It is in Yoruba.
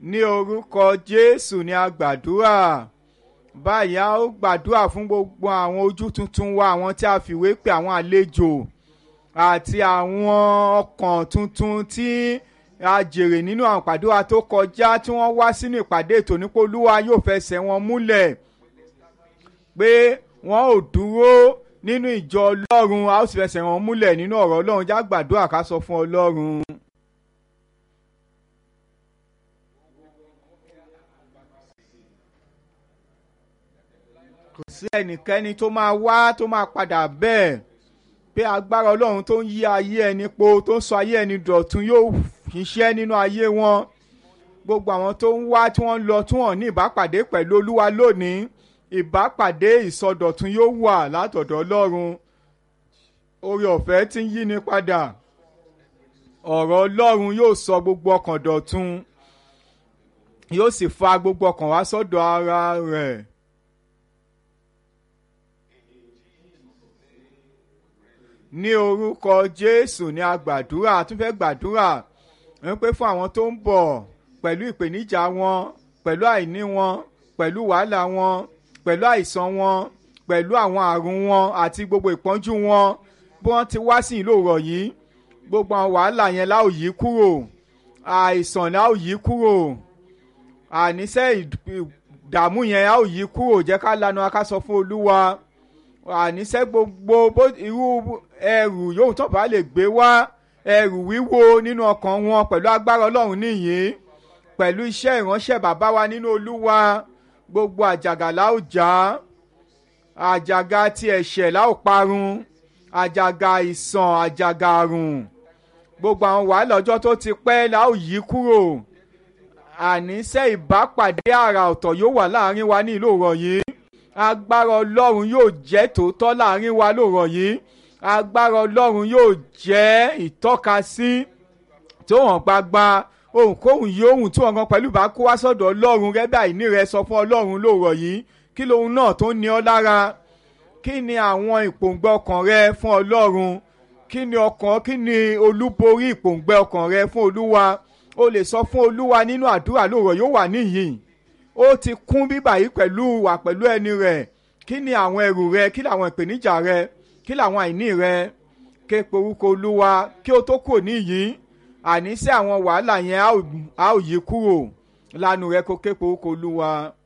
ní orúkọ jésù ni a gbàdúrà báyìí a ó gbàdúrà fún gbogbo àwọn ojú tuntun wa àwọn tí a fìwé pè àwọn àlejò àti àwọn ọkàn tuntun tí a jèrè nínú àwọn ìpàdé wa tó kọjá tí wọ́n wá sínú ìpàdé ètò nípò olúwa yóò fẹsẹ̀ wọn múlẹ̀ pé wọ́n ò dúró nínú ìjọ ọlọ́run a ó sì fẹsẹ̀ wọn múlẹ̀ nínú ọ̀rọ̀ ọlọ́run já gbàdúrà ká sọ fún ọlọ́run. kò sí ẹnikẹ́ni tó máa wá tó máa padà bẹ́ẹ̀ pé agbára ọlọ́run tó ń yí ayé ẹni po tó ń sọ ayé ẹni dọ̀tun yóò ṣiṣẹ́ nínú ayé wọn gbogbo àwọn tó ń wá tí wọ́n ń lọ tí wọ́n ní ìbápàdé pẹ̀lú olúwa lónìí ìbápàdé ìsọdọ̀tun yóò wà látọ̀dọ̀ ọlọ́run oore ọ̀fẹ́ tí ń yí ni padà ọ̀rọ̀ ọlọ́run yóò sọ gbogbo ọkàn dọ̀tun yóò sì fa gbogbo ọkàn wá sọ́dọ̀ ara rẹ̀. ní orúkọ jésù ní a gbàdúrà a tún fẹ́ gbàdúrà ń pé fún àwọn tó ń bọ̀ pẹ̀lú ìpèníjà wọn pẹ̀lú àìní wọn pẹ̀lú wàhálà wọn pẹ̀lú àìsàn wọn pẹ̀lú àwọn àrùn wọn àti gbogbo ìpọ́njú wọn bí wọ́n ti wá sí ìlú òrọ̀ yìí gbogbo àwọn wàhálà yẹn la ó yí kúrò àìsàn la ó yí kúrò àníṣe ìdààmú yẹn la ó yí kúrò jẹ́ ká lanu ká sọ fún olúwa àníṣe gbogbo irú ẹrù yóò tó bá lè gbé wá ẹrù wíwo nínú ọkàn wọn pẹ̀lú agbára ọlọ́run nìyí pẹ̀lú iṣẹ́ ìránṣẹ́ bàbá wa nínú olúwa gbogbo àjàgà la ó já àjàgà ti ẹ̀ṣẹ̀ la ó parun àjàgà ìsàn àjàgà àrùn gbogbo àwọn wàhálà ọjọ́ tó ti pẹ́ la ó yí kúrò àníṣe ìbápàdé àrà ọ̀tọ̀ yóò wà láàrin wa ní ìlú òrọ̀ yìí agbára ọlọ́run yóò jẹ́ tòótọ́ láàrin wa lóòrọ̀ yìí agbára ọlọ́run yóò jẹ́ ìtọ́kasí tó hàn gbagba ohunkóhun yìí ohun tí wọn kan pẹ̀lú bá kó wá sọ́dọ̀ ọlọ́run rẹ́bí àìní rẹ sọ fún ọlọ́run lóòrọ̀ yìí kí lóhun náà tó ní ọ lára kí ni àwọn ìpòǹgbẹ ọkàn rẹ fún ọlọ́run kí ni ọkàn kí ni olúborí ìpòǹgbẹ ọkàn rẹ fún olúwa o lè sọ fún olúwa nínú àdúrà lóòrọ̀ yóò wà níyìn ó ti kún bíbà yìí pẹ̀lú wà pẹ̀lú ẹni rẹ̀ kí ni àwọn ẹrù rẹ kí làwọn ìpèníjà rẹ kí làwọn àìní rẹ ké porúkọ olúwa kí o tó kò níyìí àní sí àwọn wàhálà yẹn a ó yí kúrò lánàá rẹ kó ké porúkọ olúwa.